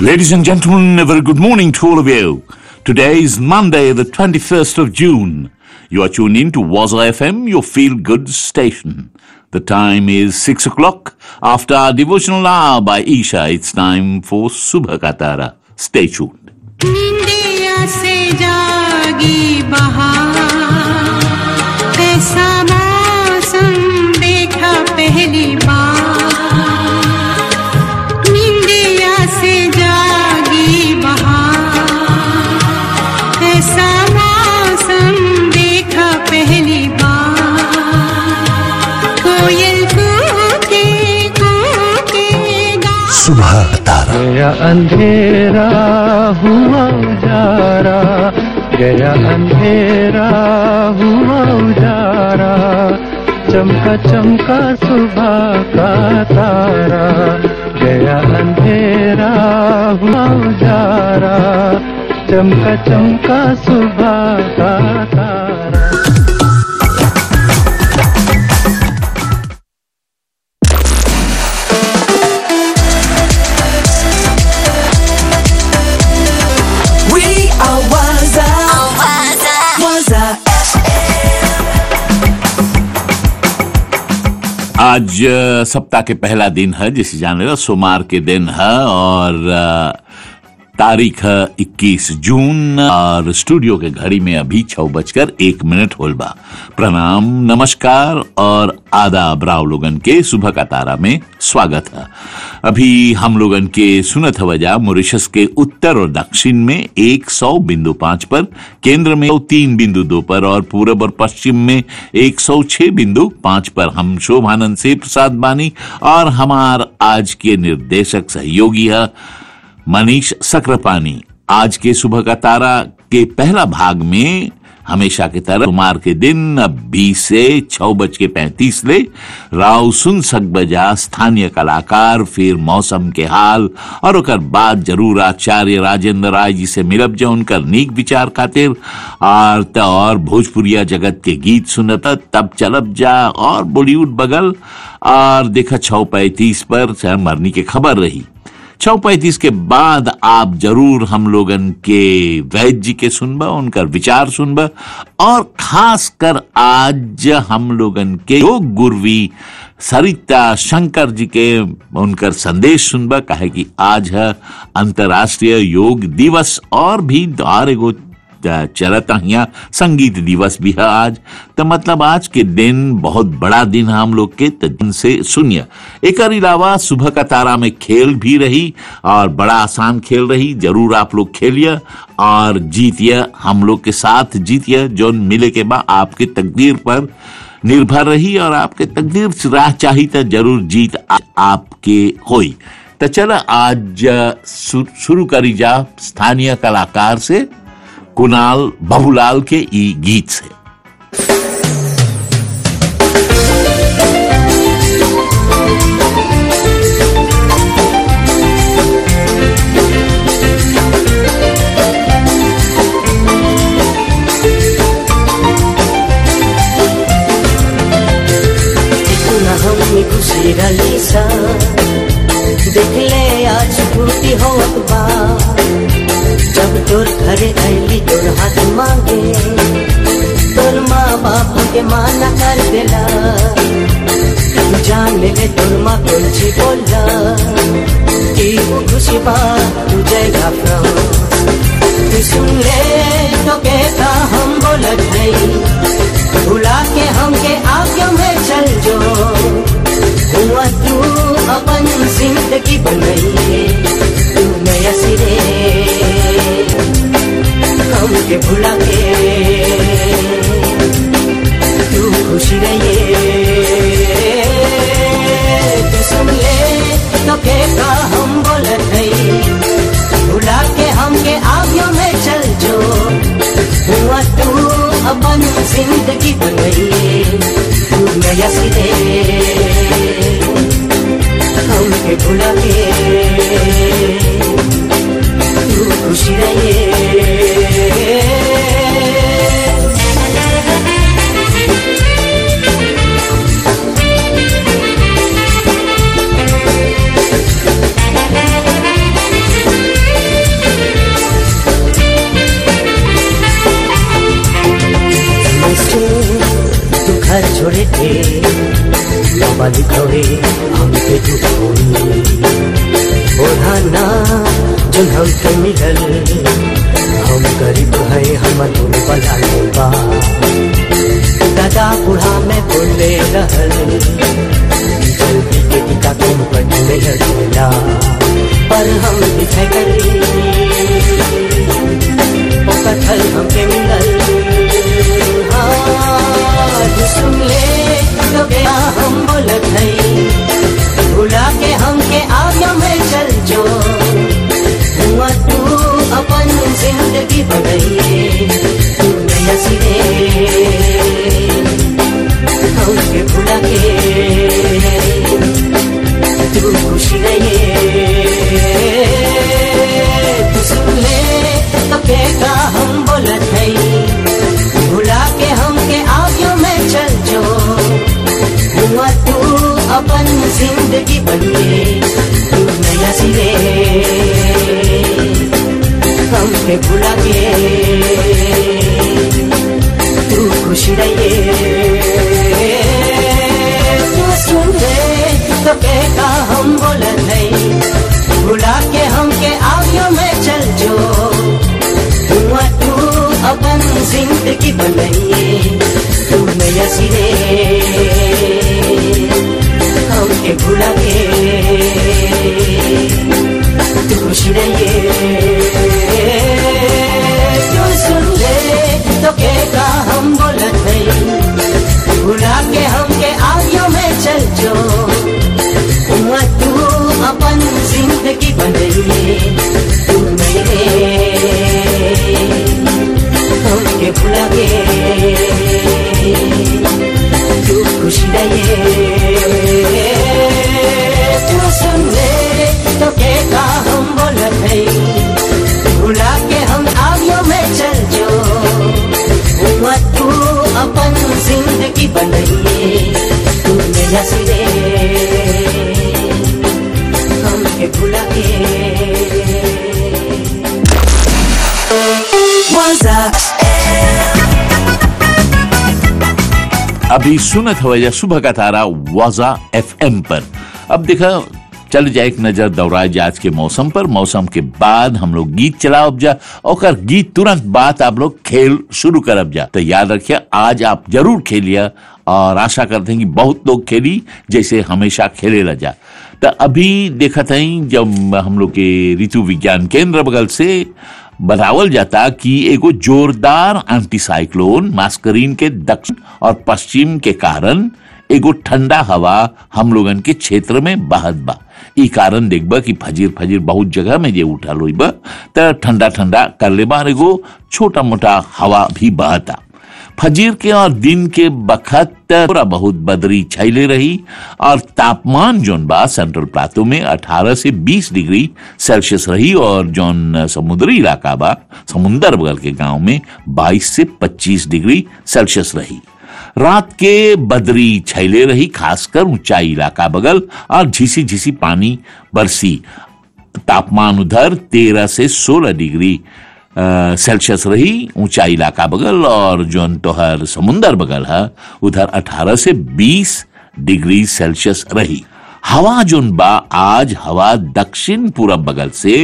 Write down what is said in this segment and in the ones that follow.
Ladies and gentlemen, a very good morning to all of you. Today is Monday, the 21st of June. You are tuned in to Waza FM, your feel good station. The time is 6 o'clock. After our devotional hour by Isha, it's time for Subha Katara. Stay tuned. निंदिया से जागी बहार ऐसा मौसम देखा पहली बार निंदिया से जागी बहार ऐसा मौसम देखा पहली बार कोयल कूके कूके गा सुबह तारा गया अंधेरा हुआ उजारा गया अंधेरा हुआ उजारा चमका चमका सुबह का तारा गया अंधेरा हुआ उजारा चमका चमका सुबह का तारा We are Waza. Waza. आज अ, सप्ताह के पहला दिन है जिसे जाने लो सोमवार के दिन है और अ, तारीख है 21 जून और स्टूडियो के घड़ी में अभी छह बजकर एक मिनट होल बा प्रणाम नमस्कार और आदाब राव लोगन के सुबह का तारा में स्वागत है अभी हम लोगन के सुनत हवजा मॉरिशस के उत्तर और दक्षिण में एक सौ बिंदु पांच पर केंद्र में तीन बिंदु दो पर और पूरब और पश्चिम में एक सौ छह बिंदु पांच पर हम शोभानंद से प्रसाद बानी और हमार आज के निर्देशक सहयोगी है मनीष सक्रापानी आज के सुबह का तारा के पहला भाग में हमेशा की तरह सोमवार के दिन अब बीस से छह बज के पैंतीस ले राव सुन सक बजा स्थानीय कलाकार फिर मौसम के हाल और ओकर बाद जरूर आचार्य राजेंद्र राय जी से मिलब जो उनकर नीक विचार खातिर और त और भोजपुरिया जगत के गीत सुनत तब चलब जा और बॉलीवुड बगल और देखा छह पैंतीस पर शहर मरनी के खबर रही छह पैंतीस के बाद आप जरूर हम लोगन के वैद्य जी के सुनबा उनकर विचार सुनबा और खास कर आज हम लोगन के योग गुरवी सरिता शंकर जी के उनकर संदेश सुनबा कहे कि आज है अंतर्राष्ट्रीय योग दिवस और भी और एगो चलत हिया संगीत दिवस भी है आज तो मतलब आज के दिन बहुत बड़ा दिन है हम लोग के तो दिन से सुनिए एक अलावा सुबह का तारा में खेल भी रही और बड़ा आसान खेल रही जरूर आप लोग खेलिए और जीतिए हम लोग के साथ जीतिए जो मिले के बाद आपके तकदीर पर निर्भर रही और आपके तकदीर से राह चाहिए तो जरूर जीत आ- आपके होई तो चलो आज शु- शुरू करी जा स्थानीय कलाकार से कुणाल बाबूलाल के ई गीत से इतना हमने खुशी रली सा देख ले आज फूटी होत बा जब तोर घरे अली तोर हाथ मांगे तोर माँ बाप के माना कर देला जान ले तोर माँ कुछ बोला कि वो खुशी बा तुझे घबरा तू सुन ले तो कहता हम बोलत नहीं भुला के हमके आगे में चल जो हुआ तू अपन जिंदगी बनाइए तू नया सिरे हमके भुला के तू खुश रहिए तू सुन ले तो कहता हम बोलत नहीं भुला के हमके आगे में चल जो हुआ तू अपन जिंदगी बनाइए तू नया सिरे हमके भुला के तू खुश रहिए रहे बाबा लिखवे हमके दुखोनी ओढ़ाना जो हमके मिलल हम गरीब है हम तुम बला बा दादा बूढ़ा में बोले रहल जल्दी के टिका के मुकट में लड़ेला पर हम दिखाई करे ओ कथल हमके मिलल हाँ, जो सुन ले तो क्या हम बोलत है भुला के हमके आगे में चल जो हुआ तू अपन जिंदगी बनाइए तू नया सिरे हमके भुला के तू खुशी रहिए तू सुन ले तो का हम बोलत है भुला के हमके आगे में चल जो हुआ तू अपन जिंदगी बनिए तू नया सिरे हमके भुला के तू खुश रहिए तू सुन ले तो का हम बोलत है भुला के हमके आगे में चल जो हुआ तू अपन जिंदगी बनाइए तू नया सिरे हमके भुला के तू खुश रहिए तू सुन ले तो का हम बोलत है भुला के हमके आगे में चल जो हुआ तू अपन जिंदगी बनाइए तू मेरे हमके भुला के तू खुश रहिए तू सुन ले तो के का हम बोलत है भुला के हम आगे में चल जो हुआ तू अपन जिंदगी बनाइए तू मेरा सिरे हमके भुला के Waza अभी सुनत हवैया सुबह का तारा वाजा एफएम पर अब देखा चल जाए एक नजर दौड़ाए आज के मौसम पर मौसम के बाद हम लोग गीत चलाओ जा और गीत तुरंत बाद आप लोग खेल शुरू करब जा तो याद रखिए आज आप जरूर खेलिए और आशा करते हैं कि बहुत लोग खेली जैसे हमेशा खेले ला जा तो अभी देखत हई जब हम लोग के ऋतु विज्ञान केंद्र बगल से बतावल जाता कि एगो जोरदार एंटीसाइक्लोन मास्करीन के दक्षिण और पश्चिम के कारण एगो ठंडा हवा हम लोगन के क्षेत्र में बहत बा ई कारण देखबा कि फजीर फजीर बहुत जगह में जे उठल हुई बा त ठंडा ठंडा कर ले बार एगो छोटा मोटा हवा भी बहता फजीर के और दिन के बखत थोड़ा बहुत बदरी छैले रही और तापमान जोन बा सेंट्रल प्लाटो में 18 से 20 डिग्री सेल्सियस रही और जोन समुद्री इलाका बा समुंदर बगल के गांव में 22 से 25 डिग्री सेल्सियस रही रात के बदरी छैले रही खासकर ऊंचाई इलाका बगल और झीसी झीसी पानी बरसी तापमान उधर 13 से 16 डिग्री अ, सेल्सियस रही ऊंचा इलाका बगल और जोन तोहर समुंदर बगल है उधर 18 से 20 डिग्री सेल्सियस रही हवा जोन बा आज हवा दक्षिण पूरब बगल से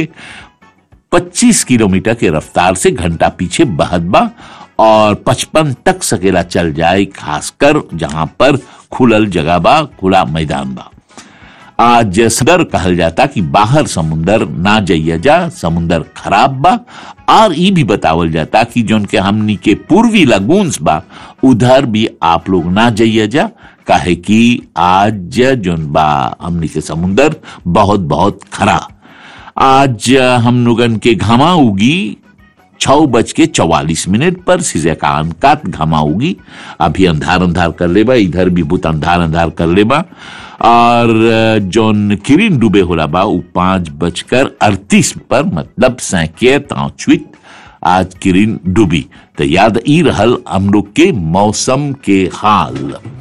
25 किलोमीटर के रफ्तार से घंटा पीछे बहत बा और 55 तक सकेला चल जाए खासकर जहां पर खुलल जगह बा खुला मैदान बा आज सदर कहल जाता कि बाहर समुंदर ना जाइया जा समुंदर खराब बा और ई भी बतावल जाता कि जोन के हमनी के पूर्वी लगून्स बा उधर भी आप लोग ना जाइया जा काहे कि आज जोन बा हमनी के समुंदर बहुत बहुत खरा आज हम लोगन के घमा उगी छह बज के चौवालीस मिनट पर सीजे का अनकात घमा होगी अभी अंधार अंधार कर लेबा इधर भी बहुत अंधार अंधार कर लेबा और जोन किरिन डूबे होला बा उ पांच बजकर अड़तीस पर मतलब सैके ताचुत आज किरिन डूबी तो याद ई रहल हम लोग के मौसम के हाल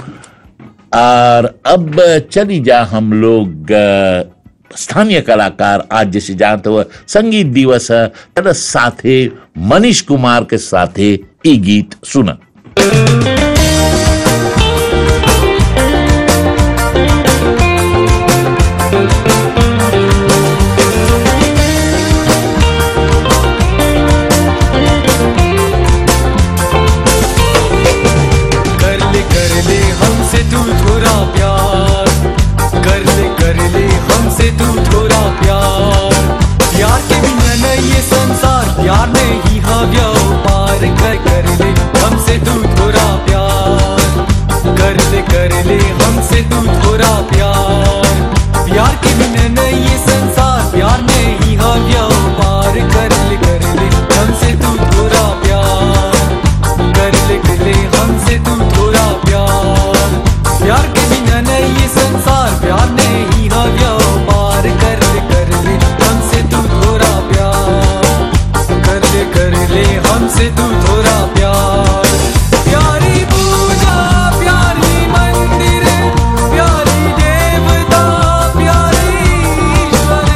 और अब चली जा हम लोग अ, स्थानीय कलाकार आज जैसे जानते हुए संगीत दिवस है तेरे साथे मनीष कुमार के साथे ई गीत सुना प्यार नहीं हाँ व्यापार कर कर ले हमसे तू थोड़ा प्यार कर ले कर ले हमसे तू थोड़ा प्यार प्यार के बिना नहीं ये संसार प्यार नहीं हाँ व्यापार कर ले कर ले हमसे तू थोड़ा प्यार कर ले कर ले हमसे तू थोड़ा प्यार प्यार के बिना नहीं ये संसार प्यार नहीं हाँ व्यापार कर ले कर ले हमसे तू थोड़ा प्यार कर ले कर ले हमसे तू थोड़ा प्यार प्यारी पूजा प्यारी मंदिर प्यारी देवता प्यारी ईश्वर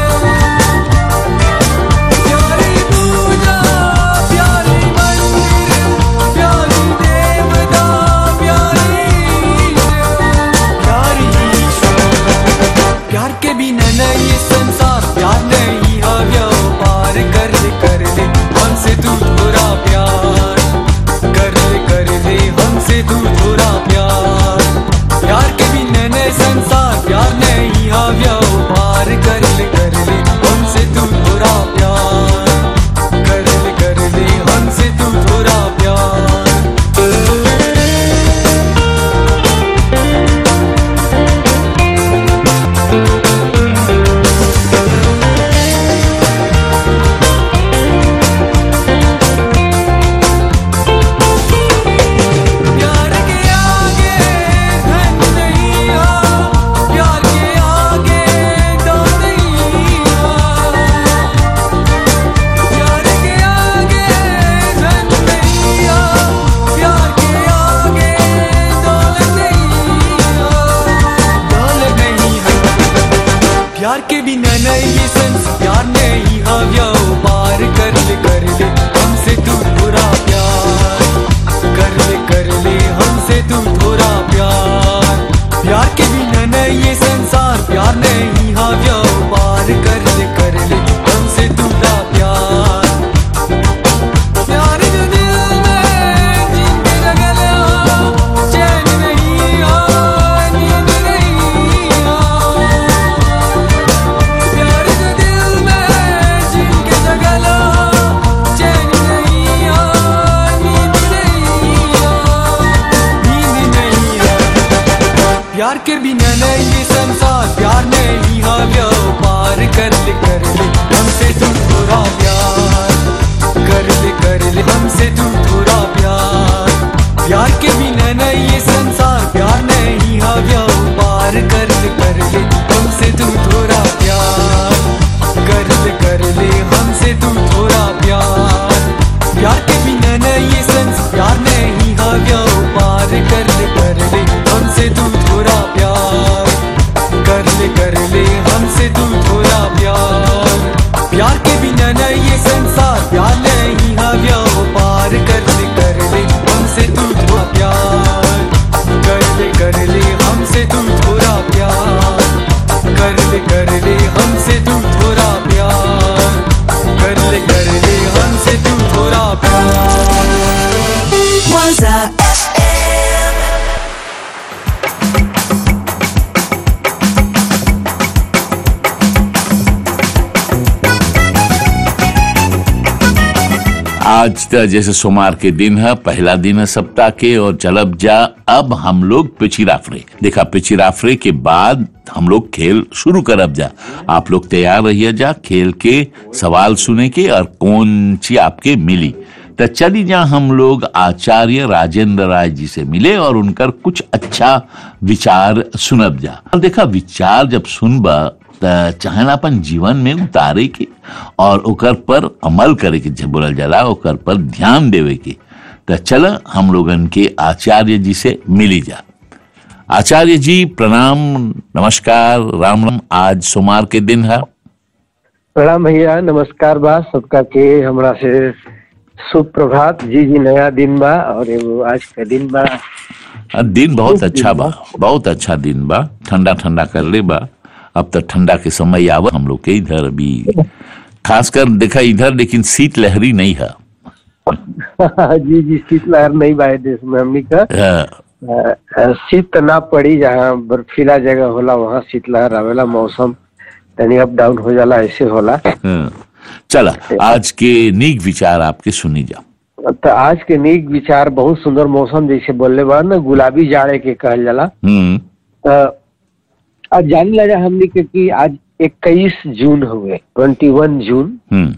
प्यारी पूजा प्यारी मंदिर प्यारी देवता प्यारी प्यारी ईश्वर प्यार के बिना नहीं ये संसार प्यार नहीं हाँ व्यापार कर ले कर ले हमसे तू थोड़ा प्यार कर ले कर ले हमसे तू थोड़ा प्यार प्यार के बिना नहीं संसार प्यार नहीं हाँ व्यापार कर ले कर ले हमसे तू थोड़ा प्यार कर ले कर ले हमसे तू थोड़ा प्यार प्यार के आगे धन नहीं आ प्यार के आगे दम नहीं आ प्यार के आगे धन नहीं आ प्यार के आगे दौलत नहीं आ दौलत नहीं है प्यार के बिना नहीं ये संस प्यार नहीं हाँ व्यापार कर ले कर ले हमसे तू थोड़ा प्यार कर ले कर ले हमसे तू थोड़ा प्यार प्यार के बिना नहीं ये संसार प्यार नहीं हाँ व्यापार कर ले कर ले हमसे तू थोड़ा प्यार प्यार जो दिल में जिनके लगल आ, चैन नहीं आ नींद नहीं आ प्यार जो दिल में जिनके लगल आ, चैन नहीं आ नींद नहीं आ नींद नहीं आ प्यार के बिना नहीं ये संसार प्यार नहीं हाँ व्यापार कर ले कर ले हमसे तू थोड़ा प्यार कर ले कर ले हमसे तू थोड़ा प्यार प्यार के बिना नहीं ये संसार प्यार नहीं हाँ व्यापार कर ले कर ले हमसे तू थोड़ा प्यार कर ले कर ले हमसे तू थोड़ा प्यार प्यार के बिना नहीं ये संसार प्यार नहीं हाँ व्यापार कर ले कर ले हमसे तू थोड़ा प्यार कर ले कर ले हमसे तू थोड़ा प्यार प्यार के बिना नहीं ये संसार प्यार नहीं हाँ व्यापार कर ले कर ले हमसे तू थोड़ा प्यार कर ले कर ले हमसे तू थोड़ा प्यार कर ले कर ले हमसे तू थोड़ा प्यार कर ले कर ले हमसे तू थोड़ा प्यार Waza FM. आज तो जैसे सोमवार के दिन है पहला दिन है सप्ताह के और चलब जा अब हम लोग पिचिराफरे देखा पिचिराफरे के बाद हम लोग खेल शुरू करब जा आप लोग तैयार रहिए जा खेल के सवाल सुने के और कौन सी आपके मिली तो चली जा हम लोग आचार्य राजेंद्र राय जी से मिले और उनकर कुछ अच्छा विचार सुनब जा और देखा विचार जब सुनबा त चाहे ना अपन जीवन में उतारे के और ओकर पर अमल करे के जब बोलल जाला ओकर पर ध्यान देवे के तो चल हम लोगन के आचार्य जी से मिली जा आचार्य जी प्रणाम नमस्कार राम राम आज सोमवार के दिन है प्रणाम भैया नमस्कार बा सबका के हमरा से शुभ प्रभात जी जी नया दिन बा और एगो आज का दिन बा आ, दिन बहुत अच्छा बा बहुत अच्छा दिन बा ठंडा ठंडा कर ले बा अब तो ठंडा के समय आवा हम लोग के इधर अभी खासकर देखा इधर लेकिन शीत लहरी नहीं है जी जी शीतलहर नहीं बा ए देश में हमनी का अ, अ, अ, शीत ना पड़ी जहाँ बर्फीला जगह होला वहाँ शीतलहर आवेला मौसम तनी अप डाउन हो जाला ऐसे होला हाँ। चला आज के नीक विचार आपके सुनी जा तो आज के नीक विचार बहुत सुंदर मौसम जैसे बोलले बा ना गुलाबी जाड़े के कहल जाला हम्म तो आज जाने लगा हमने के कि आज 21 जून हुए 21 जून हम्म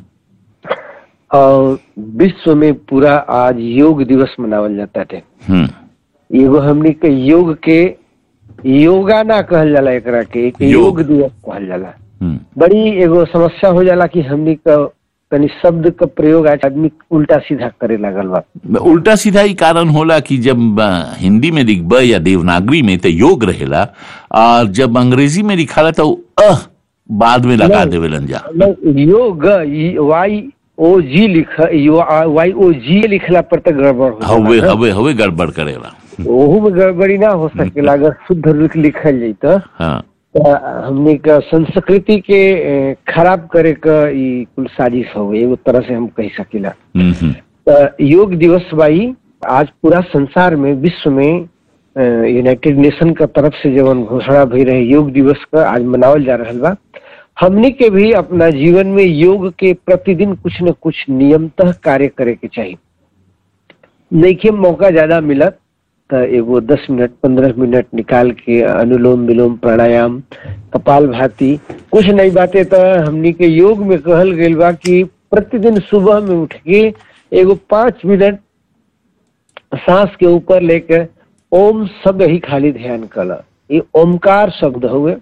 और विश्व में पूरा आज योग दिवस मनावल जाता है हम्म एगो हमने के योग के योगा ना कहल जाला एकरा के एक योग। योग दिवस कहल जाला हम्म बड़ी एगो समस्या हो जाला कि हमने का तनी शब्द का प्रयोग आज आदमी उल्टा सीधा करे लगल बा उल्टा सीधा ही कारण होला कि जब अ, हिंदी में लिखब या देवनागरी में तो योग रहेला और जब अंग्रेजी में लिखाला तो अह बाद में लगा नहीं। देवेलन जा मतलब योग वाई ओ जी लिख वाई ओ जी लिखला पर तो गड़बड़ हो हवे जाला ना। हवे हवे गड़बड़ करेला ओहू में गड़बड़ी ना हो सकेला अगर शुद्ध रूप लिखल जाई तो हाँ तो हमने का संस्कृति के ए, खराब करे का ई कुल साजिश हो एगो तरह से हम कह सकेला हम्म हम्म तो योग दिवस भाई आज पूरा संसार में विश्व में यूनाइटेड नेशन का तरफ से जवन घोषणा भई रहे योग दिवस का आज मनावल जा रहल बा हमने के भी अपना जीवन में योग के प्रतिदिन कुछ न कुछ नियमतः कार्य करे के चाहिए नइखे मौका ज्यादा मिलत तो एगो दस मिनट पंद्रह मिनट निकाल के अनुलोम विलोम प्राणायाम कपाल भाती कुछ नहीं बातें तो हमनी के योग में कहल गइल बा कि प्रतिदिन सुबह में उठ के एगो पाँच मिनट सांस के ऊपर लेके ओम शब्द ही खाली ध्यान कला ये ओमकार शब्द हुए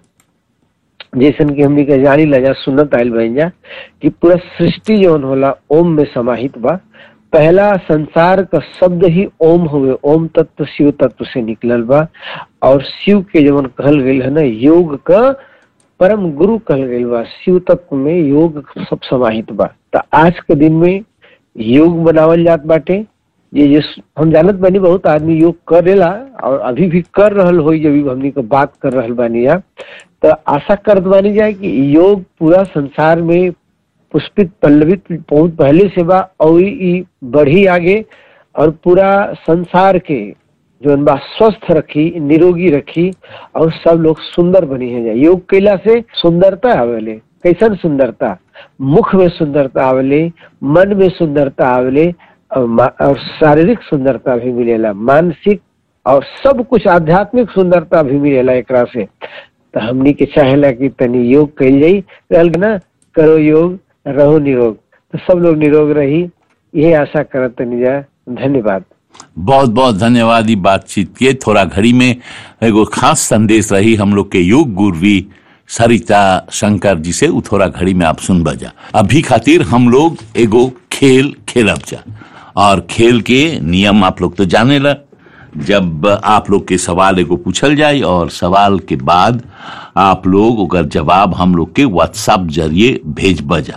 जैसन कि हमनी के जानी लजा सुनत आयल बन जा कि पूरा सृष्टि जौन होला ओम में समाहित बा पहला संसार का शब्द ही ओम हुए ओम तत्व शिव तत्व से निकलल बा और शिव के जवन कहल गई है ना योग का परम गुरु कहल गई बा शिव तत्व में योग सब समाहित बा तो आज के दिन में योग बनावल जात बाटे ये ये हम जानत बानी बहुत आदमी योग करेला और अभी भी कर रहल होई जब भी हमनी को बात कर रहल बानी या तो आशा करत बानी जाए कि योग पूरा संसार में पुष्पित पल्लवित बहुत पहले से बा और ई बढ़ी आगे और पूरा संसार के जो बा स्वस्थ रखी निरोगी रखी और सब लोग सुंदर बनी है जाए योग कैला से सुंदरता आवेले कैसन सुंदरता मुख में सुंदरता आवेले मन में सुंदरता आवेले और, मा- और शारीरिक सुंदरता भी मिलेला मानसिक और सब कुछ आध्यात्मिक सुंदरता भी मिलेला एकरा से तो हमनी के चाहेला कि तनी योग कैल जाई कहल ना करो योग रहो निरोग तो सब लोग निरोग रही यही आशा करत तनी जा धन्यवाद बहुत बहुत धन्यवाद ई बातचीत के थोड़ा घड़ी में एगो खास संदेश रही हम लोग के योग गुरवी सरिता शंकर जी से उ थोड़ा घड़ी में आप सुन बजा अभी खातिर हम लोग एगो खेल खेलब जा और खेल के नियम आप लोग तो जाने ला जब आप लोग के सवाल एगो पूछल जाए और सवाल के बाद आप लोग ओकर जवाब हम लोग के व्हाट्सएप जरिए भेज बजा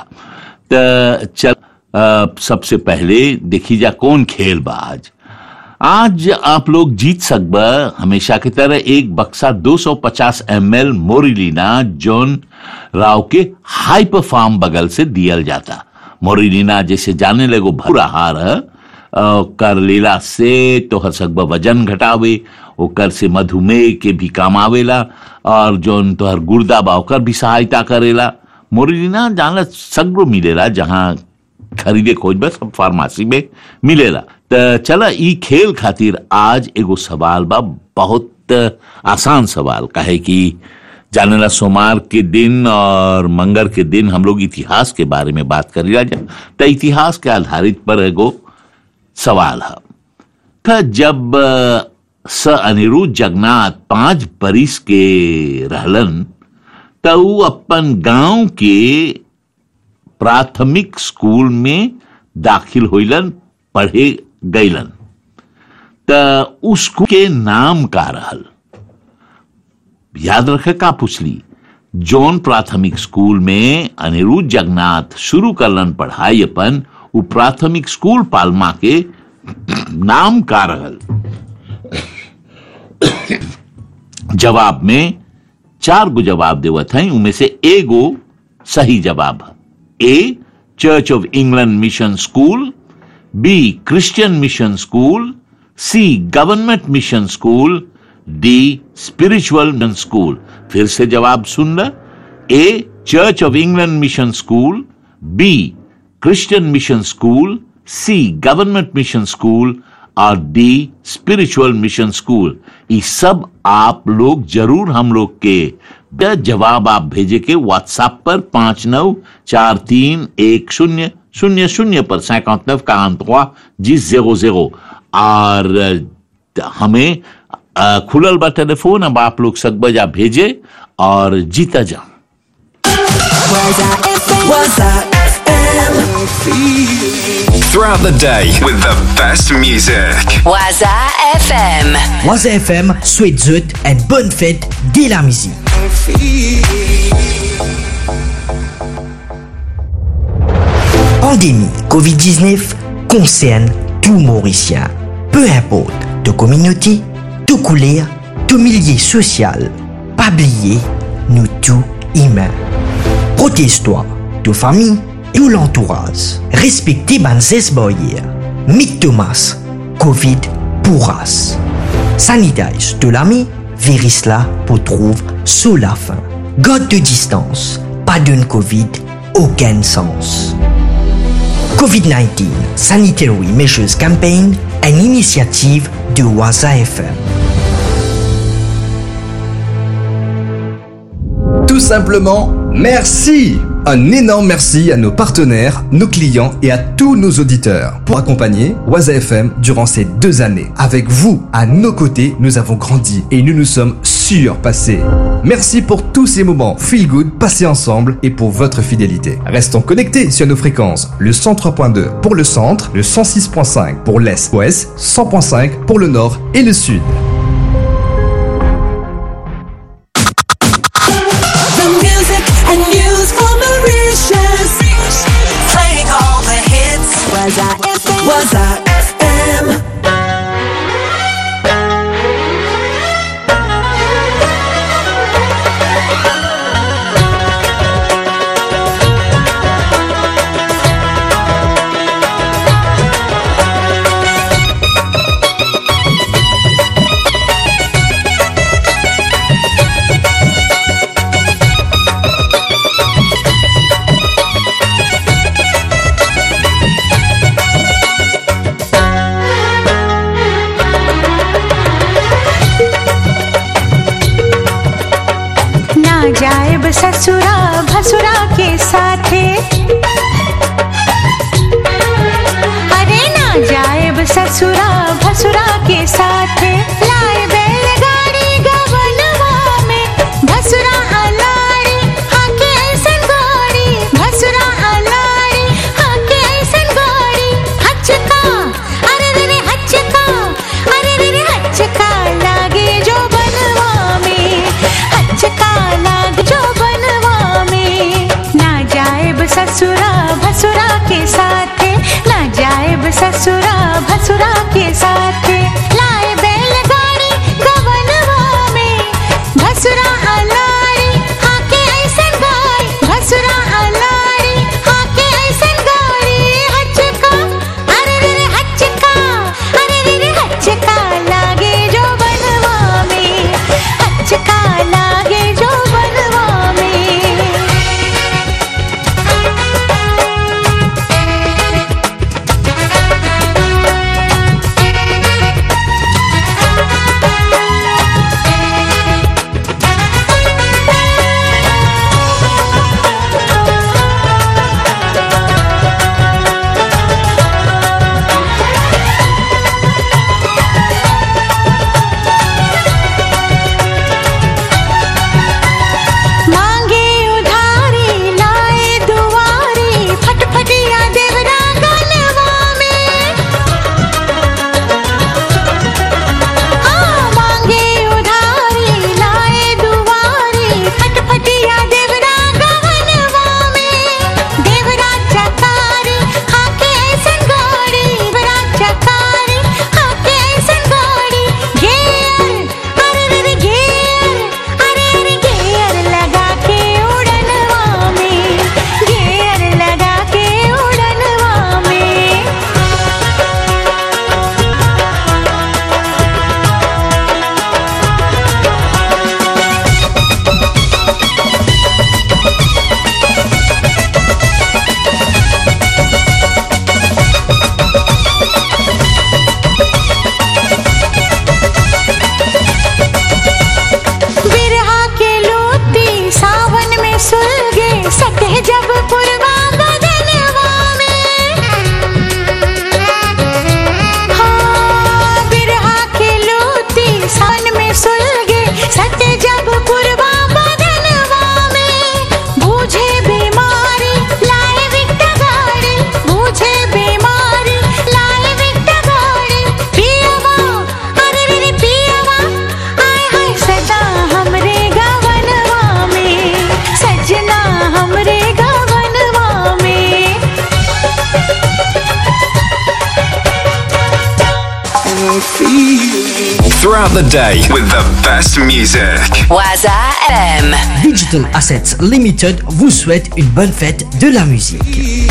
तो चल अ, सबसे पहले देखी जा कौन खेल बा आज आज आप लोग जीत सकबा हमेशा की तरह एक बक्सा 250 एमएल मोरिलीना जॉन राव के हाइपर फार्म बगल से दियल जाता मोरिलीना जैसे जाने लगो भूरा हार है अ, कर लेला से तोहर सकबा वजन घटावे ओकर से मधुमेह के भी काम आवेला और जौन तोहर गुर्दा बा ओकर भी सहायता करेला मोरिलीना जानला सगरो मिलेला जहाँ खरीदे खोज बस सब फार्मेसी में मिलेला त चला ई खेल खातिर आज एगो सवाल बा बहुत आसान सवाल काहे कि जानेला सोमवार के दिन और मंगर के दिन हम लोग इतिहास के बारे में बात करेला जा त इतिहास के आधारित पर एगो सवाल है था जब अ, स अनिरुद्ध जगन्नाथ पांच बरिस के रहलन त ऊ अपन गांव के प्राथमिक स्कूल में दाखिल होइलन पढ़े गईलन त उस स्कूल के नाम का रहल याद रखे का पूछली जौन प्राथमिक स्कूल में अनिरुद्ध जगन्नाथ शुरू करलन पढ़ाई अपन उ प्राथमिक स्कूल पालमा के नाम का रहल जवाब में चार गो जवाब देवत हैं उनमें से एगो सही जवाब है A church of England mission school B Christian mission school C government mission school D spiritual mission school फिर से जवाब सुन ल A church of England mission school B Christian mission school C government mission school और D spiritual mission school ये सब आप लोग जरूर हम लोग के द जवाब आप भेजे के व्हाट्सएप पर पांच नौ चार तीन एक शून्य शून्य शून्य पर सैकौत नव का अंत हुआ जी जेरो जेरो और अ, हमें अ, खुलल बा टेलीफोन अब आप लोग सकबजा भेजे और जीता जा Waza FM. Throughout the day with the best music. Waza FM. Waza FM souhaite zut une bonne fête dès la musique. Pandémie Covid-19 concerne tout Mauricien. Peu importe de communauté, de couleur, de milieu social. Pas oublier, nous tous humains. Protège-toi, de famille et de l'entourage. Respectez les barrières. Mick Thomas, Covid pourras. Sanitize de l'ami, virus là pour trouver sous la fin. Garde de distance, pas d'une Covid, aucun sens. COVID-19 Sanitary Measures Campaign, une initiative de Waza FM. Tout simplement, merci Un énorme merci à nos partenaires, nos clients et à tous nos auditeurs pour accompagner Waza FM durant ces deux années. Avec vous, à nos côtés, nous avons grandi et nous nous sommes surpassés. Merci pour tous ces moments feel good passés ensemble et pour votre fidélité. Restons connectés sur nos fréquences. Le 103.2 pour le centre, le 106.5 pour l'est, ouest, 100.5 pour le nord et le sud. The music and news for Mauritius. Playing all the hits. Was I FM? Was I FM? ना जाए ब ससुरा भसुरा के साथे अरे ना जाए ब ससुरा भसुरा के साथे लाए बैलगाड़ी गवनवा में भसुरा अलाड़ी हाके ऐसन गाड़ी भसुरा अलाड़ी हाके ऐसन गाड़ी हचका अरे रे रे हचका अरे रे रे हचका लागे जो बनवा में हचका लाग जो बनवा में ना जाए ब ससुरा भसुरा के साथे ना जाए ब ससुरा भसुरा के साथे लाए बैलगाड़ी गवनवा में भसुरा अलाड़ी हाके ऐसन गाड़ी भसुरा अलाड़ी हाके ऐसन गाड़ी हचका अरे रे रे हचका अरे रे रे हचका लागे जो बनवा में हचका लागे जो बनवा में Throughout the day with the best music. Waza FM. Digital Assets Limited vous souhaite une bonne fête de la musique.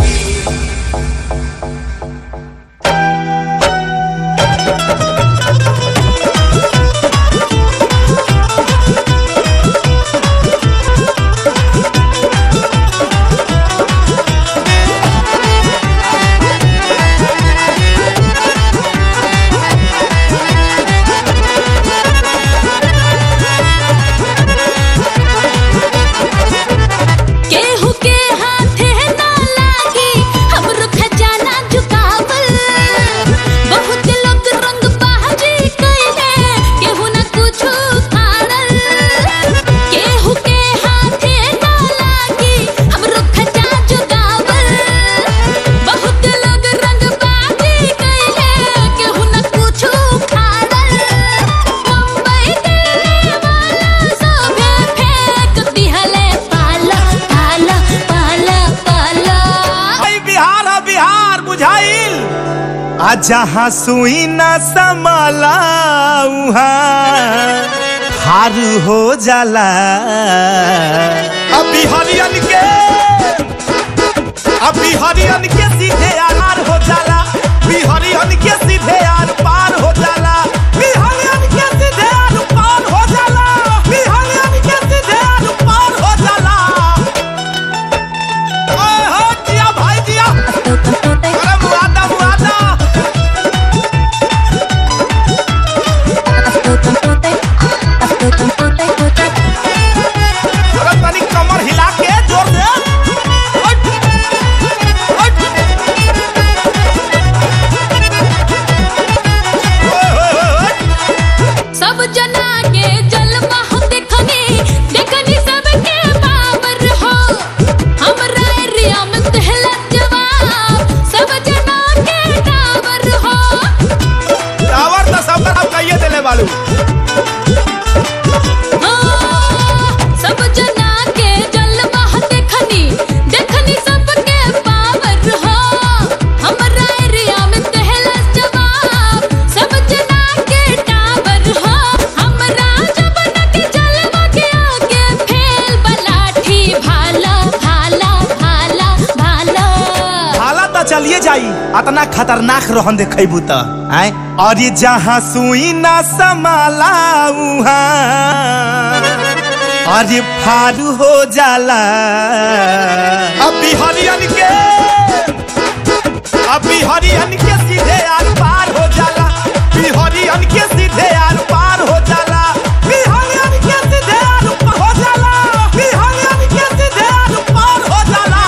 केहू के हाथे ना लागी हमरो खजाना झुकावल बहुत लोग रंग बाजी कइले केहू ना कुछु खाड़ल केहू के हाथे ना लागी हमरो खजाना झुकावल बहुत लोग रंग बाजी कइले केहू ना कुछु खाड़ल मुंबई दिल्ली वाला सभे फेंक दिहले पाला पाला पाला पाला भाई बिहार है बिहार बुझाइल आ जहाँ सुई न समाला उहाँ हार हो जाला अभी हरियन के अभी हरियन के सीधे आर हो जाला बिहरियन के सीधे आर पार हो जाला बिहरियन के सीधे आर पार हो जाला बिहरियन के सीधे आर पार हो जाला ओए हो जिया भाई जिया अरे मुआदा मुआदा अरे तनी कमर हिला के जोर दे हट, हट। ओए, ओए, ओए, ओए। सब जना के जलवा हो देखनी देखनी सबके पावर हो हमरा एरिया में कहला जवाब सब जना के टावर हो टावर तो सब तरफ कहिए देले बालू हो, सब जना के जलवा हो देखनी देखनी सबके पावर हो हमरा एरिया में कहला जवाब सब जना के टावर हो हमरा जबन के जलवा के आगे फेल बलाठी भाला भाला भाला भाला हाला तो चलिए जाई अतना खतरनाक रहन देखेबू त आय और ये जहाँ सुई ना समाला उहाँ और ये फारू हो जाला अभी हरियन के अभी हरियन के सीधे आर पार हो जाला बिहरियन के सीधे आर पार हो जाला बिहरियन के सीधे आर पार हो जाला बिहरियन के सीधे आर पार हो जाला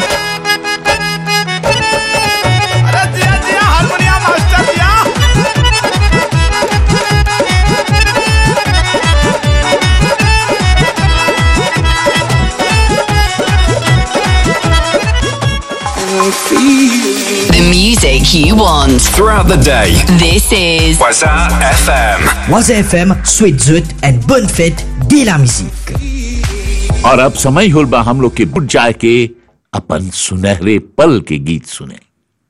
अरे जिया जिया हारमोनियम मास्टर जिया The music you want. Throughout the day. This is Waza FM. Waza FM souhaite zut une bonne fête de la musique. और अब समय होल बा हम लोग के बुट जाए के अपन सुनहरे पल के गीत सुने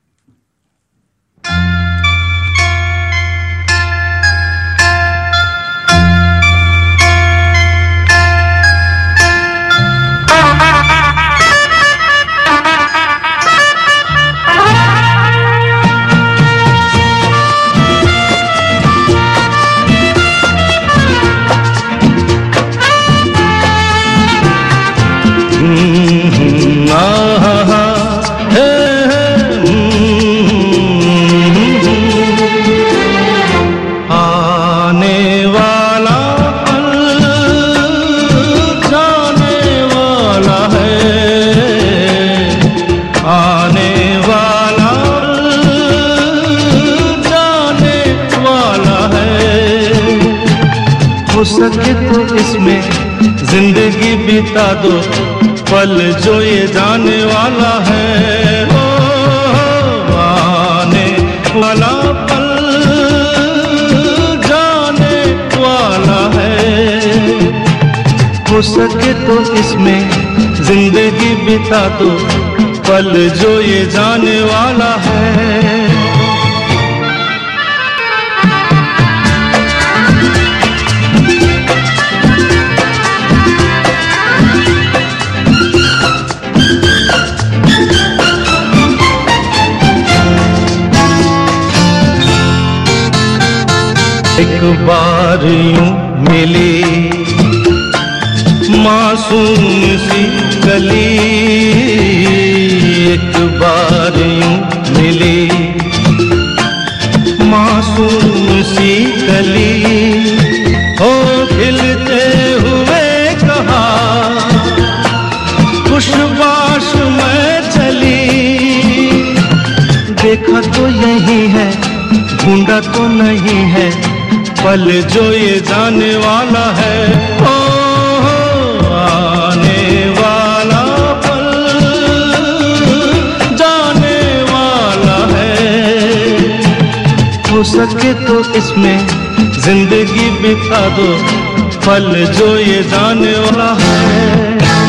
आने वाला पल जाने वाला है आने वाला पल जाने वाला है हो सके तो इसमें जिंदगी बिता दो पल जो ये जाने वाला है ओ, आने वाला पल जाने वाला है हो सके तो इसमें जिंदगी बिता दो पल जो ये जाने वाला है एक बार यूं मिली मासूम सी गली एक बार यूं मिली मासूम सी गली हो खिलते हुए कहा खुशबाश में चली देखा तो यही है ढूंढा तो नहीं है पल जो ये जाने वाला है ओ हो, आने वाला पल जाने वाला है हो सके तो इसमें जिंदगी बिता दो पल जो ये जाने वाला है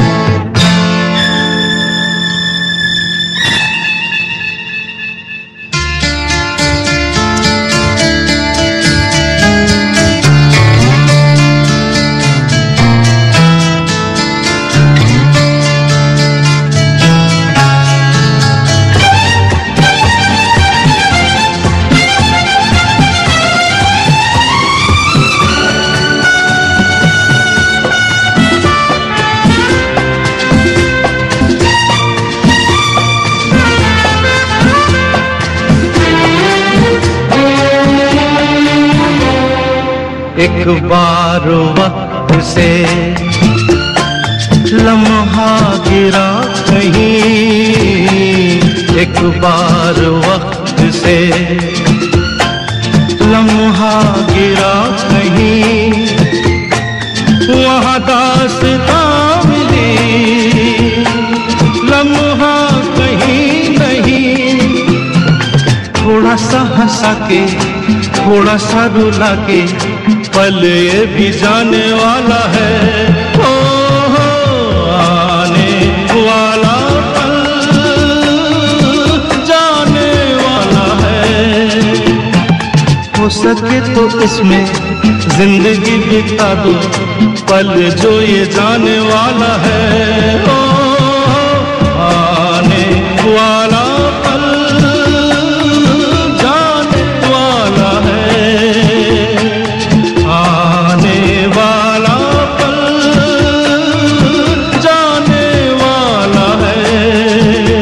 एक बार वक्त से लम्हा गिरा कहीं एक बार वक्त से लम्हा गिरा कहीं वहाँ दासता मिली लम्हा कहीं नहीं थोड़ा सा हंसा के थोड़ा सा रुला के पल ये भी जाने वाला है ओ हो, आने वाला पल जाने वाला है हो सके तो इसमें जिंदगी बिता दो पल जो ये जाने वाला है ओ हो, आने वाला पल जाने वाला है आने वाला पल जाने वाला है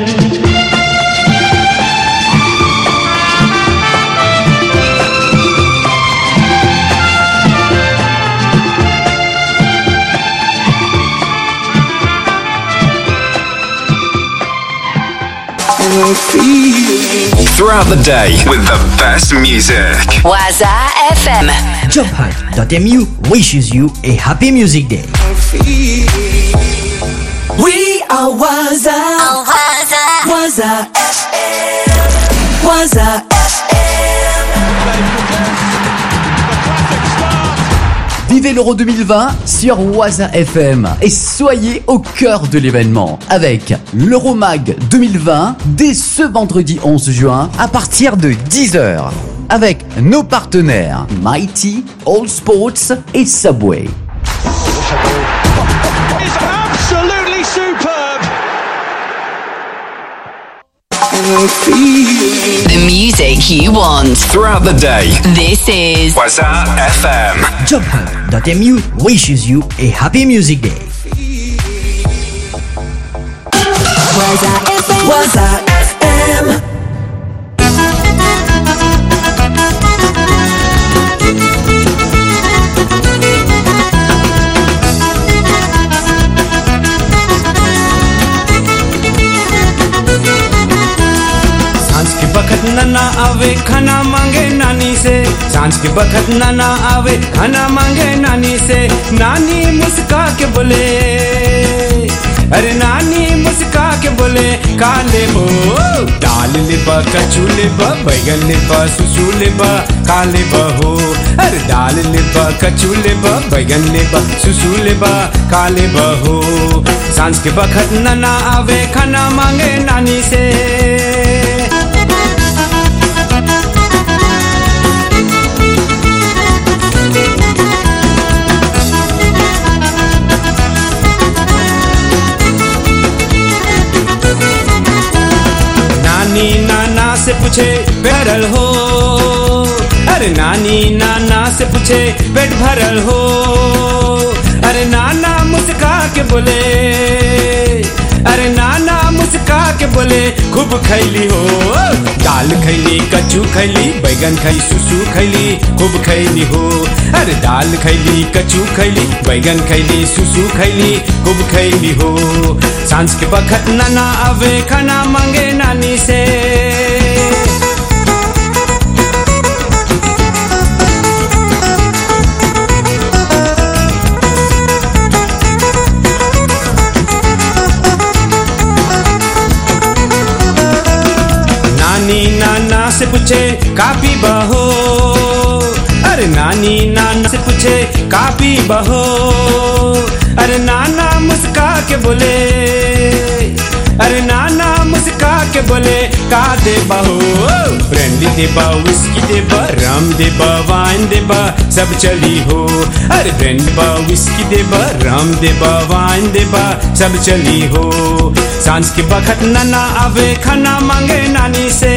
Throughout the day with the best music. Waza FM. JobHunt.mu wishes you a happy music day. We are Waza. Waza. Waza FM. Waza Vivez l'Euro 2020 sur Waza FM et soyez au cœur de l'événement avec l'Euromag 2020 dès ce vendredi 11 juin à partir de 10h avec nos partenaires Mighty, All Sports et Subway. Absolutely superb. The music you want. Throughout the day. This is Waza FM. JobHunt.mu wishes you a happy music day. Waza FM. Waza FM. सांझ के बखत नन्ना आवे खाना मांगे नानी से सांझ के बखत नन्ना आवे खाना मांगे नानी से नानी मुस्का के बोले अरे नानी मुस्का के बोले काले बो दाल लिबा कचू लिबा बैगन लिबा सुसु लिबा काले बहो अरे दाल लिबा कचू लिबा बैगन लिबा सुसु लिबा काले बहो सांझ के बखत नन्ना आवे खाना मांगे नानी से नानी नाना से पूछे बैरल हो अरे नानी नाना से पूछे पेट भरल हो अरे नाना मुस्का के बोले अरे नाना मुस्का के बोले खूब खैली हो दाल खैली कच्चू खैली बैगन खैली सुसु खैली खूब खैली हो अरे दाल खैली कच्चू खैली बैगन खैली सुसु खैली खूब खैली हो सांझ के बखत नाना आवे खाना मांगे नानी से नानी नाना से पूछे कापी बहो अरे नानी नाना से पूछे कापी बहो अरे नाना मुस्का के बोले अरे नाना मुस्का के बोले का दे बहो ब्रांडी देबा विस्की देबा रम देबा वाइन देबा सब चली हो अरे ब्रांडी बा विस्की देबा रम देबा वाइन देबा सब चली हो सांझ के बखत नाना आवे खाना मांगे नानी से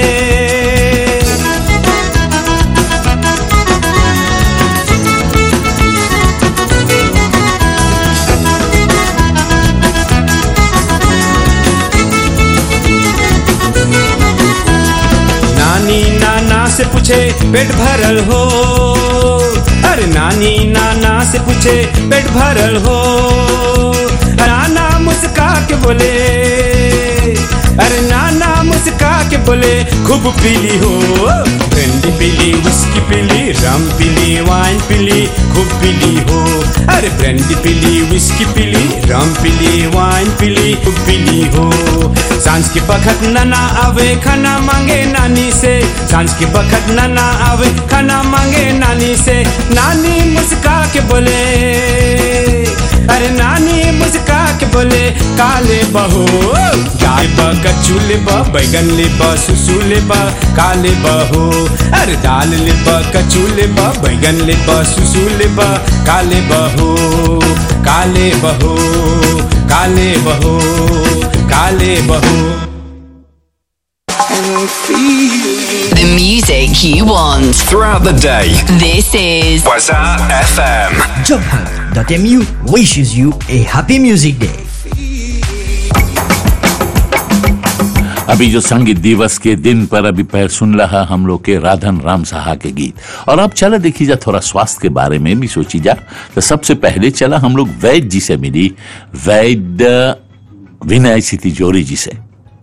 नानी नाना से पूछे पेट भरल हो अरे नानी नाना से पूछे पेट भरल हो नाना मुस्का के बोले अरे नाना मुस्का के बोले खूब पीली हो ब्रांडी पीली विस्की पीली रम पीली वाइन पीली खूब पीली हो अरे ब्रांडी पीली विस्की पीली रम पीली वाइन पीली खूब पीली हो सांझ के बखत नाना आवे खाना मांगे नानी से सांझ के बखत नाना आवे खाना मांगे नानी से नानी मुस्का के बोले अरे नानी मुस्का के बोले काले बहो गाय बा कच्चू ले बा बैगन ले बा सुसु ले बा काले बहो अरे दाल ले बा कच्चू ले बा बैगन ले बा सुसु ले बा काले बहो काले बहो काले बहो काले बहो The music you want. Throughout the day. This is Waza FM. JobHub.mu wishes you a happy music day. अभी जो संगीत दिवस के दिन पर अभी पैर सुन रहा हम लोग के राधन राम साहा के गीत और अब चला देखी जा थोड़ा स्वास्थ्य के बारे में भी सोची जा तो सबसे पहले चला हम लोग वैद्य जी से मिली वैद्य विनय सिटी जोरी जी से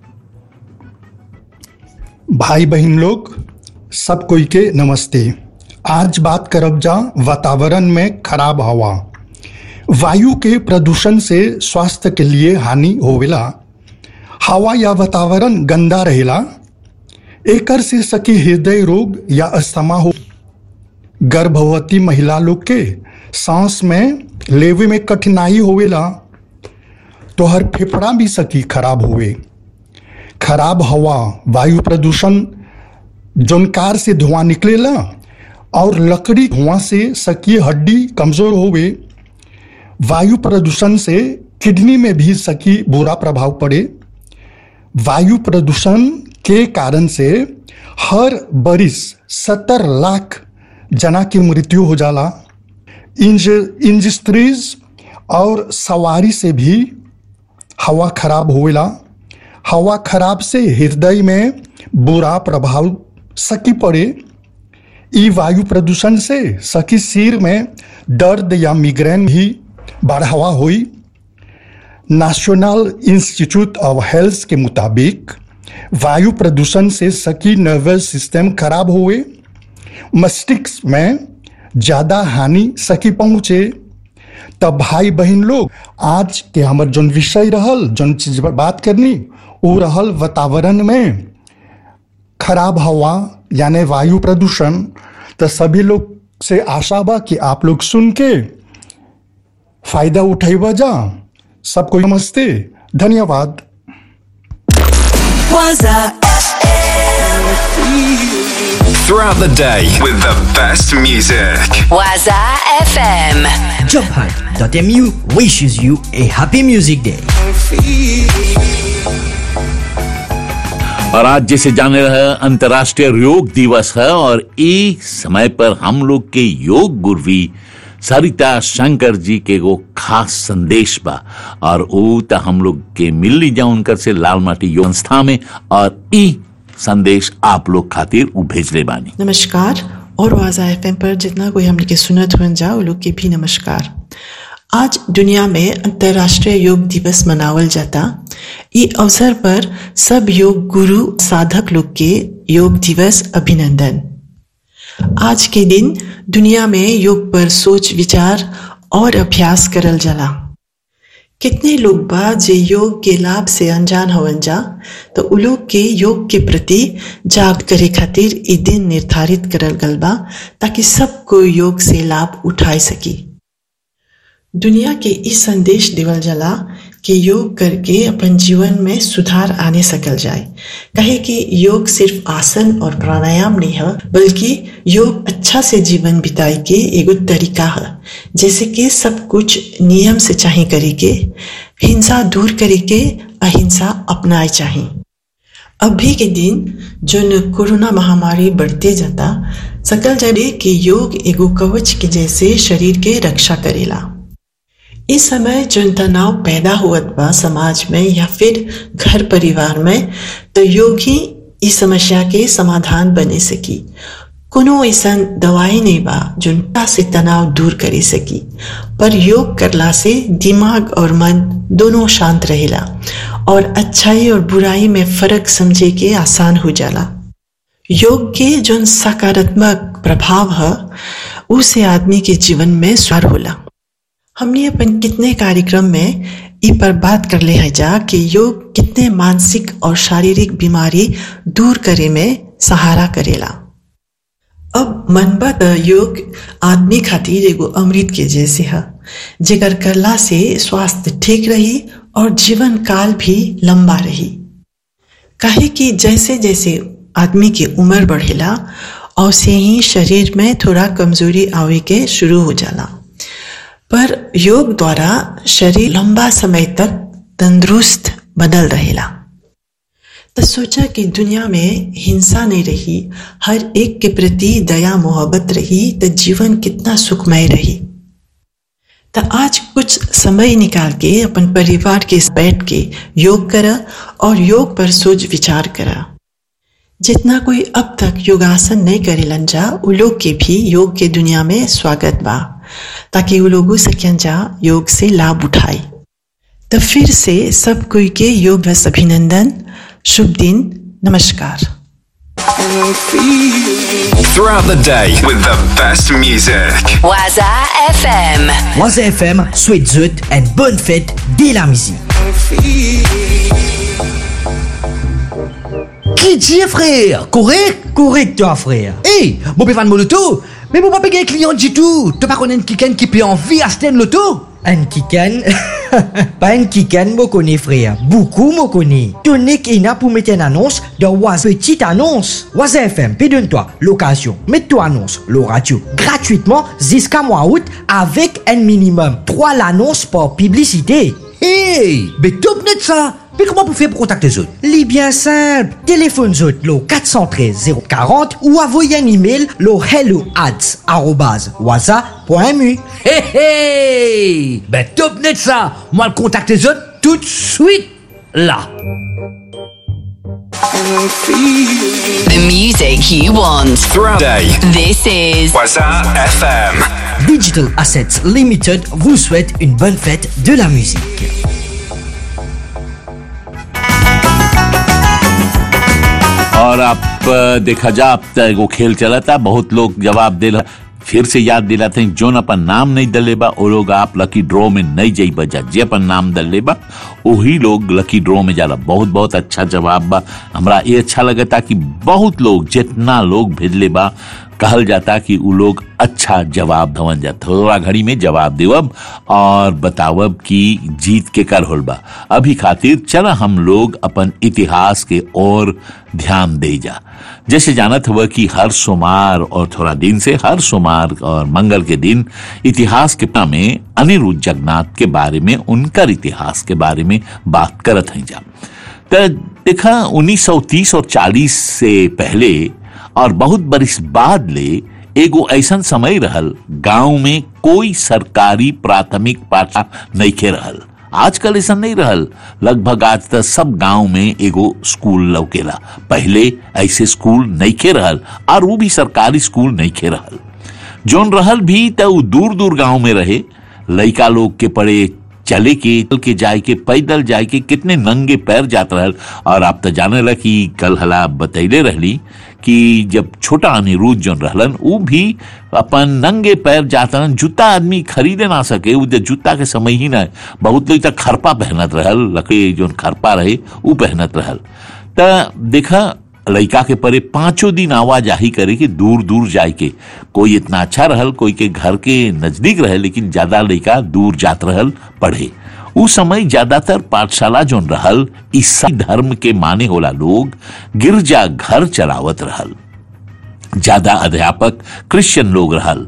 भाई बहन लोग सब कोई के नमस्ते आज बात करब जा वातावरण में खराब हवा वायु के प्रदूषण से स्वास्थ्य के लिए हानि होवेला हवा या वातावरण गंदा रहेला एकर से सकी हृदय रोग या अस्थमा हो गर्भवती महिला लोग के सांस में लेवे में कठिनाई होवेला तो हर फेफड़ा भी सकी खराब होवे खराब हवा वायु प्रदूषण जौन कार से धुआं निकलेला और लकड़ी धुआं से सकी हड्डी कमजोर होवे वायु प्रदूषण से किडनी में भी सकी बुरा प्रभाव पड़े वायु प्रदूषण के कारण से हर बरिस सत्तर लाख जना की मृत्यु हो जाला इंज इंडस्ट्रीज और सवारी से भी हवा खराब होवेला हवा खराब से हृदय में बुरा प्रभाव सकी पड़े ई वायु प्रदूषण से सकी सिर में दर्द या मिग्रेन भी बढ़ावा हुई नेशनल इंस्टीट्यूट ऑफ हेल्थ के मुताबिक वायु प्रदूषण से सकी नर्वस सिस्टम खराब हुए मस्तिष्क में ज़्यादा हानि सकी पहुँचे तब भाई बहन लोग आज के हमर जौन विषय रहल जौन चीज पर बात करनी वो रहल वातावरण में खराब हवा यानी वायु प्रदूषण तो सभी लोग से आशा बा कि आप लोग सुन के फायदा उठेबा जा सबको नमस्ते धन्यवाद Waza Throughout the day with the best music. Waza FM. JobHub.mu wishes you a happy music day. और आज जैसे जाने रहे अंतर्राष्ट्रीय योग दिवस है और इस समय पर हम लोग के योग गुरवी सरिता शंकर जी के वो खास संदेश बा और ऊ त हम लोग के मिल ली जाओ उनकर से लाल माटी योग संस्था में और ई संदेश आप लोग खातिर ऊ भेजले बानी नमस्कार और वाजा एफ पर जितना कोई हमने के सुनत हुन जा वो लोग के भी नमस्कार आज दुनिया में अंतर्राष्ट्रीय योग दिवस मनावल जाता ये अवसर पर सब योग गुरु साधक लोग के योग दिवस अभिनंदन आज के दिन दुनिया में योग पर सोच विचार और अभ्यास करल जाला कितने लोग बा जे योग के लाभ से अनजान हवन जा तो उ लोग के योग के प्रति जाग करे खातिर ई दिन निर्धारित करल गल बा ताकि सब कोई योग से लाभ उठाए सकी दुनिया के ई संदेश देवल जाला कि योग करके अपन जीवन में सुधार आने सकल जाए कहे कि योग सिर्फ आसन और प्राणायाम नहीं है बल्कि योग अच्छा से जीवन बिताए के एगो तरीका है जैसे कि सब कुछ नियम से चाहे करे के हिंसा दूर करे के अहिंसा अपनाए चाहे अभी के दिन जो कोरोना महामारी बढ़ते जाता सकल जाए कि योग एगो कवच के जैसे शरीर के रक्षा करेला इस समय जो तनाव पैदा हुआ बा समाज में या फिर घर परिवार में तो योग ही इस समस्या के समाधान बने सकी कोनो ऐसा दवाई नहीं बा जो से तनाव दूर करे सकी पर योग करला से दिमाग और मन दोनों शांत रहेला और अच्छाई और बुराई में फर्क समझे के आसान हो जाला योग के जो सकारात्मक प्रभाव है उसे आदमी के जीवन में सुधार होला हमने अपन कितने कार्यक्रम में इ पर बात कर ले है जा कि योग कितने मानसिक और शारीरिक बीमारी दूर करे में सहारा करेला अब मनबा त योग आदमी खातिर एगो अमृत के जैसे है जेकर करला से स्वास्थ्य ठीक रही और जीवन काल भी लंबा रही काहे कि जैसे जैसे आदमी की उम्र बढ़ेला और से ही शरीर में थोड़ा कमजोरी आवे के शुरू हो जाला पर योग द्वारा शरीर लंबा समय तक तंदुरुस्त बदल रहेला तो सोचा कि दुनिया में हिंसा नहीं रही हर एक के प्रति दया मोहब्बत रही तो जीवन कितना सुखमय रही तो आज कुछ समय निकाल के अपन परिवार के बैठ के योग करा और योग पर सोच विचार करा जितना कोई अब तक योगासन नहीं करे जा उ लोग के भी योग के दुनिया में स्वागत बा ताकि वो लोगों सकें जा योग से लाभ उठाए तो फिर से सब कोई के योग दिवस अभिनंदन शुभ दिन नमस्कार Throughout the day with the best music. Waza FM. Waza FM souhaite zut une bonne fête dès la musique. Qui dit frère Correct Correct toi frère. Hey, mon pévan mon loto Mais mon papa un client du tout Tu pas connaître quelqu'un qui peut envie acheter loto Un kikan Pas un kikan, moi connais frère. Beaucoup moi connais. Tonic Ina pour mettre une annonce de Waz. Petite annonce. Waz FM, donne-toi l'occasion. Mets-toi annonce, le radio, gratuitement jusqu'à mois août avec un minimum 3 l'annonce par publicité. Hey, mais top net ça mais comment vous faites pour contacter les autres Les bien simple. Téléphone autres, le 413 040 ou envoyez un email le hello waza.mu. Hey hey Ben top net ça Moi le contacte les autres tout de suite là The music you want. Throughout the day. This is Waza FM. Digital Assets Limited vous souhaite une bonne fête de la musique. और अब अ, देखा जा अब तक वो खेल चला था बहुत लोग जवाब दे फिर से याद दिलाते हैं जोन अपन नाम नहीं दले बा वो लोग आप लकी ड्रॉ में नहीं जाई बजा जे अपन नाम दले बा वही लोग लकी ड्रॉ में जाला बहुत बहुत अच्छा जवाब बा हमरा ये अच्छा लगता कि बहुत लोग जितना लोग भेजले बा कहल जाता कि उ लोग अच्छा जवाब धवन जा थोड़ा घड़ी में जवाब देवब और बतावब कि जीत के कर होल बा अभी खातिर चला हम लोग अपन इतिहास के ओर ध्यान दे जा जैसे जानत हुआ कि हर सोमवार और थोड़ा दिन से हर सोमवार और मंगल के दिन इतिहास के पन्ना में अनिरुद्ध जगन्नाथ के बारे में उनकर इतिहास के बारे में बात करत हैं जा त देखा 1930 और 40 से पहले और बहुत बरिस बाद ले एगो ऐसन समय रहल गांव में कोई सरकारी प्राथमिक पाठशाला नइखे रहल आजकल ऐसा नहीं रहल लगभग आज तक सब गांव में एगो स्कूल लौकेला पहले ऐसे स्कूल नइखे रहल और वो भी सरकारी स्कूल नइखे रहल जोन रहल भी त उ दूर दूर गांव में रहे लइका लोग के पड़े चले के चल के जाए के पैदल जाए के कितने नंगे पैर जात रहल और आप तो जाने ला कि कल हला बतैले रहली कि जब छोटा अनिरुद्ध जोन रहलन उ भी अपन नंगे पैर जात रहन जूता आदमी खरीदे ना सके उ त जूता के समय ही ना बहुत लोग तक खरपा पहनत रहल लकड़ी जोन खरपा रहे उ पहनत रहल त देखा लइका के परे पांचों दिन आवाजाही करे के दूर दूर जाए के कोई इतना अच्छा रहल कोई के घर के नजदीक रहे लेकिन ज्यादा लइका दूर जात रहल पढ़े उ समय ज्यादातर पाठशाला जोन रहल ईसाई धर्म के माने होला लोग गिरजा घर चलावत रहल ज्यादा अध्यापक क्रिश्चियन लोग रहल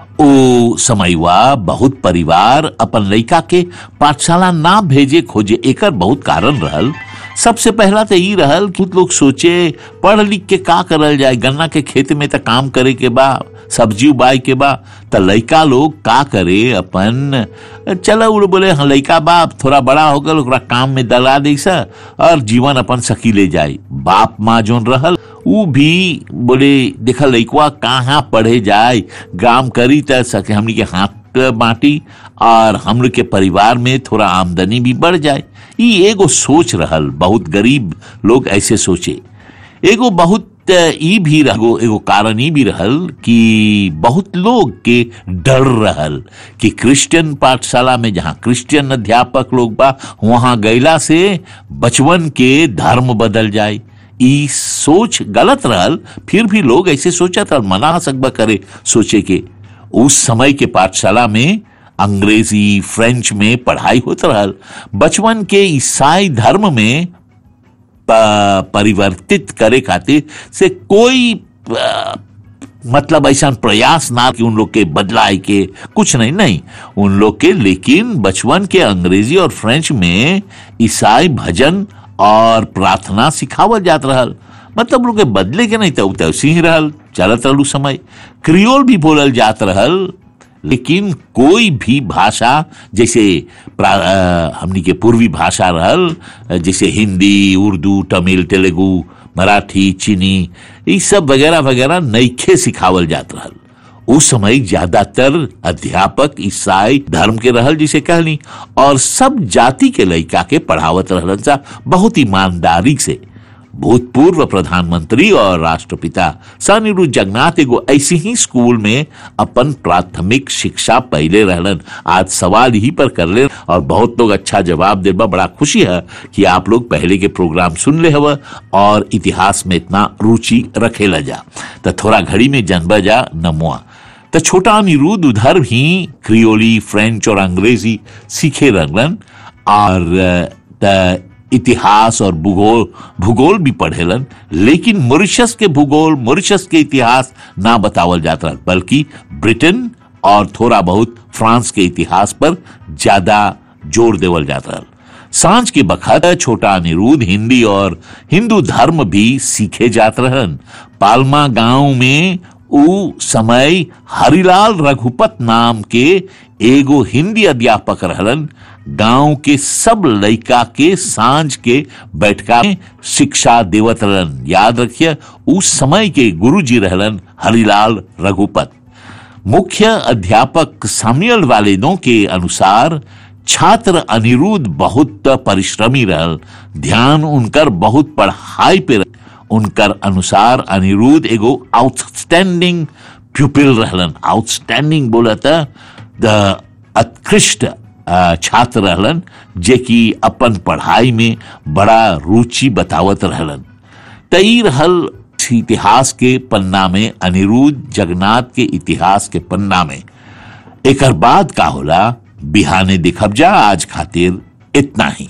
ओ समयवा बहुत परिवार अपन लइका के पाठशाला ना भेजे खोजे एकर बहुत कारण रहल सबसे पहला तो ई रहल कुछ लोग सोचे पढ़ लिख के का करल जाए गन्ना के खेत में तो काम करे के बा सब्जी उबाए के बा त लइका लोग का करे अपन चलो उ लोग बोले हाँ लइका बाप थोड़ा बड़ा हो गल ओकरा काम में दला दी सा और जीवन अपन सकी ले जाए बाप माँ जोन रहल उ भी बोले देखा लइकवा कहाँ पढ़े जाए काम करी त सके हमनी के हाथ बांटी और हम लोग के परिवार में थोड़ा आमदनी भी बढ़ जाए ई एगो सोच रहल बहुत गरीब लोग ऐसे सोचे एगो बहुत ई भी रहो एगो कारण ई भी रहल कि बहुत लोग के डर रहल कि क्रिश्चियन पाठशाला में जहाँ क्रिश्चियन अध्यापक लोग बा वहां गैला से बचवन के धर्म बदल जाए ई सोच गलत रहल फिर भी लोग ऐसे सोचा था मना सकबा करे सोचे के उस समय के पाठशाला में अंग्रेजी फ्रेंच में पढ़ाई होत रहल बचपन के ईसाई धर्म में प- परिवर्तित करे खातिर से कोई अ, मतलब ऐसा प्रयास ना कि उन लोग के बदलाए के कुछ नहीं नहीं उन लोग के लेकिन बचपन के अंग्रेजी और फ्रेंच में ईसाई भजन और प्रार्थना सिखावल जात रहल मतलब लोग के बदले के नहीं तो तैसी ही रहल चलत रहल उ समय क्रियोल भी बोलल जात रहल लेकिन कोई भी भाषा जैसे प्रा- अ, हमनी के पूर्वी भाषा रहल अ, जैसे हिंदी उर्दू तमिल तेलुगु मराठी चीनी ये सब वगैरह वगैरह नईखे सिखावल जात रहल उस समय ज्यादातर अध्यापक ईसाई धर्म के रहल जिसे कहली और सब जाति के लइका के पढ़ावत रहलन सा बहुत ईमानदारी से भूतपूर्व प्रधानमंत्री और राष्ट्रपिता सनिरु जगन्नाथ एगो ऐसी ही स्कूल में अपन प्राथमिक शिक्षा पहले रहलन आज सवाल ही पर कर ले और बहुत लोग अच्छा जवाब दे बा बड़ा खुशी है कि आप लोग पहले के प्रोग्राम सुन ले हव और इतिहास में इतना रुचि रखे ल जा तो थोड़ा घड़ी में जनबा जा नमुआ तो छोटा अनिरुद्ध उधर भी क्रियोली फ्रेंच और अंग्रेजी सीखे रहलन और त इतिहास और भूगोल भूगोल भी पढ़ेलन लेकिन मॉरिशस के भूगोल मॉरिशस के इतिहास ना बतावल जाता रहा, बल्कि ब्रिटेन और थोड़ा बहुत फ्रांस के इतिहास पर ज्यादा जोर देवल जाता रहा। सांझ के बखत छोटा अनिरुद्ध हिंदी और हिंदू धर्म भी सीखे जात रहन पालमा गांव में उ समय हरिलाल रघुपत नाम के एगो हिंदी अध्यापक रहलन गांव के सब लइका के सांझ के बैठका में शिक्षा देवत रहलन याद रखिए उस समय के गुरुजी रहलन हरिलाल रघुपत मुख्य अध्यापक साम्यूअल वालेदों के अनुसार छात्र अनिरुद्ध बहुत परिश्रमी रहल ध्यान उनकर बहुत पढ़ाई पे रह- उनकर अनुसार अनिरुद्ध एगो आउटस्टैंडिंग प्यूपिल रहलन आउटस्टैंडिंग बोला था द उत्कृष्ट अ, छात्र रहलन जे कि अपन पढ़ाई में बड़ा रुचि बतावत रहलन तई रहल इतिहास के पन्ना में अनिरुद्ध जगन्नाथ के इतिहास के पन्ना में एकर बाद का होला बिहाने दिखब जा आज खातिर इतना ही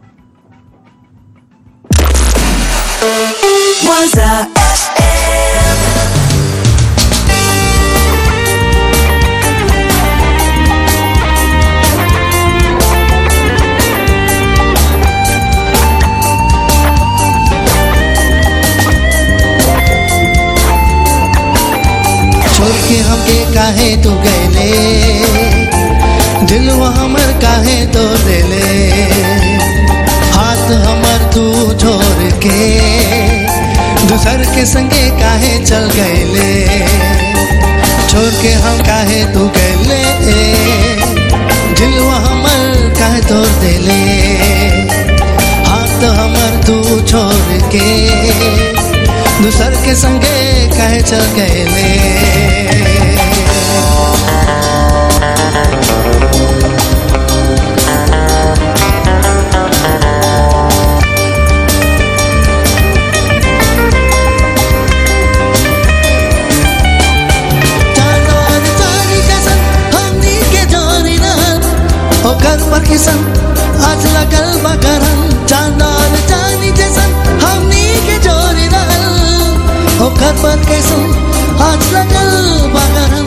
Was a काहे तू गैले दिलवा हमर काहे तो देले हाथ हमर तू छोड़ के दूसर के संगे काहे चल गैले छोड़ के हम काहे तू गैले दिलवा हमर काहे तोड़ देले हाथ हमर तू छोड़ के दूसर के संगे काहे चल गैले हमनी के जोरी रहन ओकर पर किसन आज लगल बकरन चांदाल चांदी जैसन हमनी के जोरी रहन ओकर पर किसन आज लगल बकरन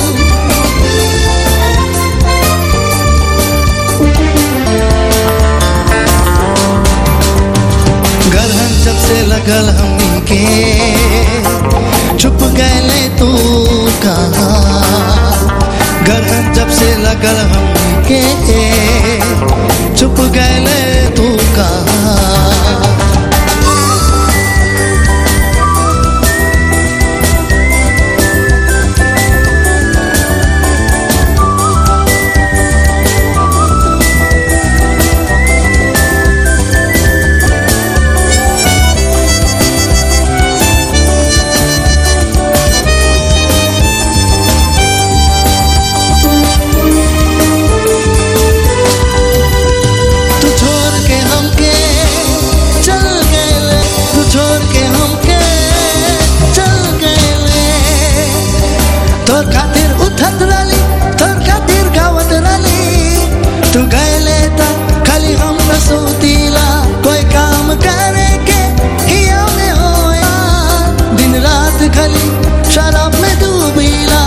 गरहन जब से लगल हमनी के छुप गए तू कहाँ गरहन जब से लगल हमनी के छुप गए तू कहाँ तू छोड़ के हमके चल गए तू छोड़ के हमके चल गए तोर खातिर उठत रली तोर खातिर गावत रली तू गए त खाली हम रसूतीला कोई काम करे के हिया में होया दिन रात खाली शराब में डूबीला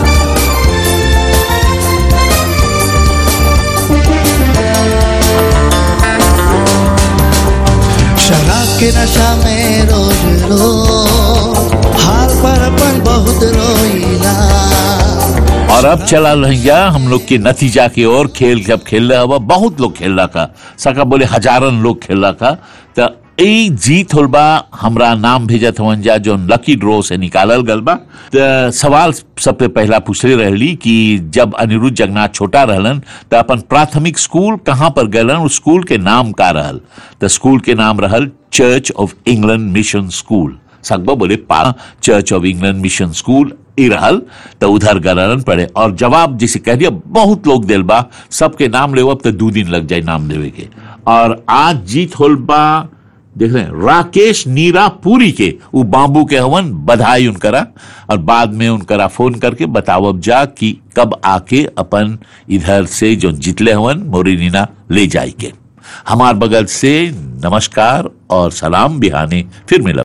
शराब के नशा में रोज रोज हाल पर अपन बहुत रोईला और अब चला रहिया हम लोग के नतीजा की ओर खेल जब खेल रहा हुआ बहुत लोग खेल रहा का सका बोले हजारन लोग खेल रहा का तो ई जीत होल बा हमरा नाम भेजत हवन जा जो लकी ड्रॉ से निकालल गल बा त सवाल सबसे पहला पूछले रहली कि जब अनिरुद्ध जगन्नाथ छोटा रहलन त अपन प्राथमिक स्कूल कहाँ पर गलन उस स्कूल के नाम का रहल त स्कूल के नाम रहल church of England mission school सकबा बोले पा church of England mission school ई रहल तो उधर गलन पड़े और जवाब जिसे कह दिया बहुत लोग दिल बा सबके नाम लेवब तो दो दिन लग जाए नाम देवे के और आज जीत होल बा देख रहे हैं राकेश नीरा पूरी के वो बाबू के हवन बधाई उनकरा और बाद में उनकरा फोन करके बतावब जा कि कब आके अपन इधर से जो जितले हवन मोरी नीना ले जाई के हमार बगल से नमस्कार और सलाम बिहाने फिर मिलब